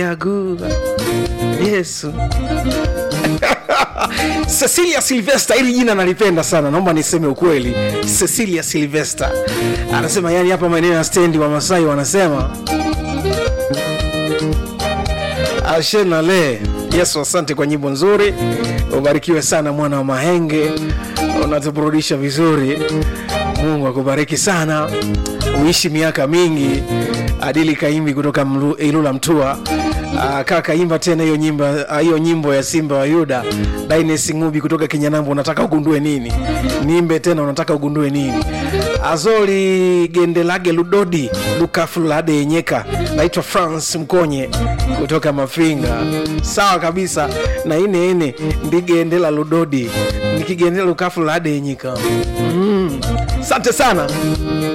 yagu yesu cecilia silvester hili jina nalipenda sana naomba niseme ukweli cecilia silvester anasema yani hapa maeneo ya stendi wa masai wanasema ashenale yesu asante kwa nyimbo nzuri ubarikiwe sana mwana wa mahenge unatuburudisha vizuri mungu akubariki sana uishi miaka mingi adili kaimbi kutoka Mlu- ilula mtua Ah, kaa kaimba tena hiyo nyimbo ah, hiyo nyimbo ya simba wa yuda daines ngubi kutoka kinyanambo unataka ugundue nini nimbe tena unataka ugundue nini azoli gendelage ludodi lukafulade yenyeka naitwa france mkonye kutoka mafinga sawa kabisa na ine ine ndigendela ludodi nikigendela lukafulade yenyika mm. sante sana